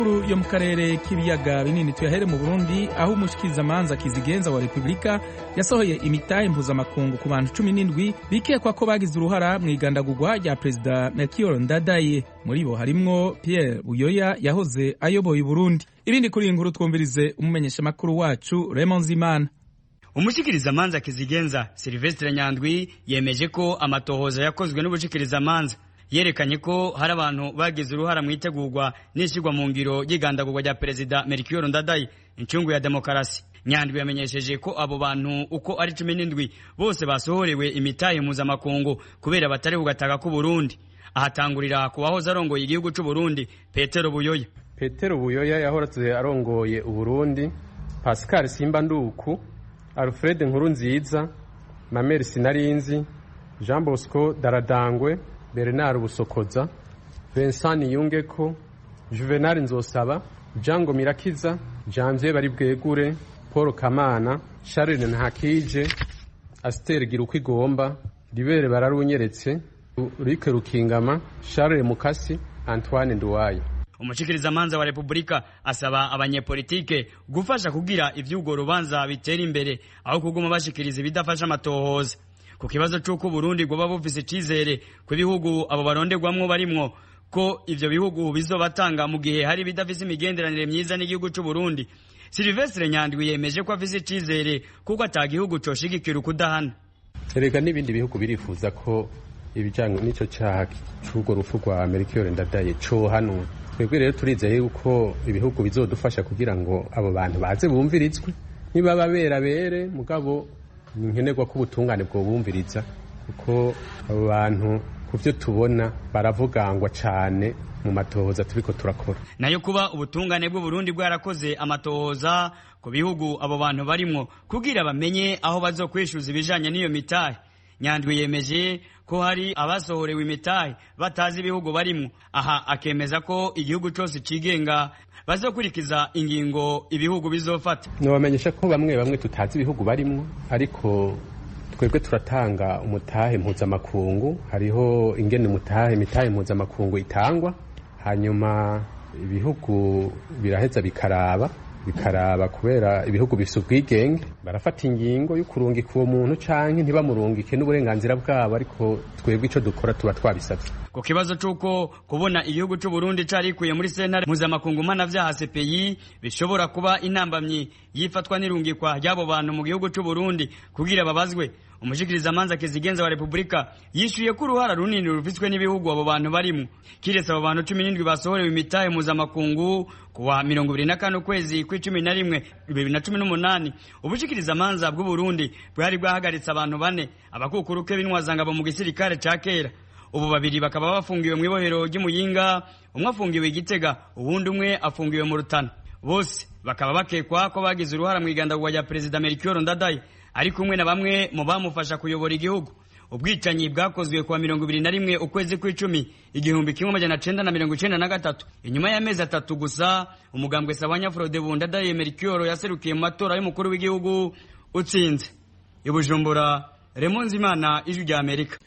yo mu karere k'ibiyaga binini tuyahere mu burundi aho umushikirizamanza kizigenza wa repubulika yasohoye imitahe mpuzamakungu ku bantu cumi n'indwi bikekwa ko bagize uruhara mu igandagurwa rya perezida melchior ndadaye muri bo harimwo pierre buyoya yahoze ayoboye uburundi ibindi kuri iyi nkuru twumvirize umumenyeshamakuru wacu raymond zimana umushikirizamanza kizigenza silvestre nyandwi yemeje ko amatohoza yakozwe n'ubushikirizamanza yerekanye ko hari abantu bagize uruhara mu itegurwa n'ishyirwa mu ngiro ry'igandagurwa rya perezida melchior ndadaye incungu ya demokarasi nyandwi yamenyesheje ko abo bantu uko ari cumi n'indwi bose basohorewe imitahe mpuzamakungu kubera batari bugataka k'uburundi ahatangurira ku wahoze arongoye igihugu c'uburundi petero buyoya petero buyoya yahoratse arongoye uburundi pascal simba nduku alfred nkuru nziza mameri sinarinzi jean bosco daradangwe bernard busokoza vincent yungeko juvenal nzosaba jango mirakiza janvier bari bwegure paul kamana charles ntakije asiteri gira uko igomba ribere bararunyeretse rike rukingama charles mukasi antoine nduwaye umushikirizamanza wa repubulika asaba abanyepolitike gufasha kugira ivy'urwo rubanza bitera imbere aho kuguma bashikiriza ibidafasha amatohoza ku kibazo c'uko uburundi bwoba bufise icizere ku bihugu abo barondegwamwo barimwo ko ivyo bihugu bizobatanga mu gihe hari bidafise imigenderanire myiza n'igihugu c'uburundi silvestre nyandwi yemeje ko afise icizere kuko ata gihugu coshigikira ukudahana erega n'ibindi bihugu birifuza ko ibijanye n'ico caha c'urwo rupfu rwa melchior ndadaye cohanwa twebwe rero turizeye yuko ibihugu bizodufasha kugira ngo abo bantu baze bumvirizwe nibaba berabere mugabo ni nkenerwa ko ubutungane bwobumviriza kuko abo bantu ku byo tubona baravugangwa cyane mu matohoza turiko turakora nayo kuba ubutungane bw'uburundi bwarakoze amatohoza ku bihugu abo bantu barimwo kugira bamenye aho bazokwishuza ibijanye n'iyo mitahe nyandwi yemeje ko hari abasohorewe imitahe batazi ibihugu barimwo aha akemeza ko igihugu cose cigenga bazokurikiza ingingo ibihugu bizofata nobamenyesha ko bamwe bamwe tutazi ibihugu barimwo ariko twebwe turatanga umutahe mpuzamakungu hariho ingene umutahe imitahe mpuzamakungu itangwa hanyuma ibihugu biraheza bikaraba bikaraba kubera ibihugu bifise ubwigenge barafata ingingo yo kurungika uwo muntu canke ntibamurungike n'uburenganzira bwabo ariko twebwe ico dukora tuba twabisavye ku kibazo c'uko kubona igihugu c'uburundi carikuye muri sentare mpuzamakungu mpanavyaha cpi bishobora kuba intambamyi yifatwa n'irungikwa ry'abo bantu mu gihugu c'uburundi kugira babazwe umushikirizamanza kizigenza wa repubulika yishuye ko uruhara runini rufitswe n'ibihugu abo bantu barimwo kiretse abo bantu cumi n'indwi basohorewe imitahe mpuzamakungu kuwa mirongo ibiri na kane ukwezi kw'icumi na rimwe bibiri na cumi n'umunani ubushikirizamanza bw'uburundi bwari bwahagaritse abantu bane abakukuruke b'intwazangabo mu gisirikare ca kera ubu babiri bakaba bafungiwe mu ibohero ry'umuyinga umwe afungiwe igitega uwundi umwe afungiwe mu rutana bose bakaba bakekwa ko bagize uruhara mu igandagurwa rya perezida melchior ndadaye ari kumwe na bamwe mu bamufasha kuyobora igihugu ubwicanyi bwakozwe kuwa mirongo ibiri na rimwe ukwezi kw'icumi igihumbi kimwe amajana cenda na mirongo icenda na gatatu inyuma y'amezi atatu gusa umugambwe sabanya frodebu ndadaye melchior yaserukiye mu matora y'umukuru w'igihugu utsinze i bujumbura remonzimana ijwi rya amerika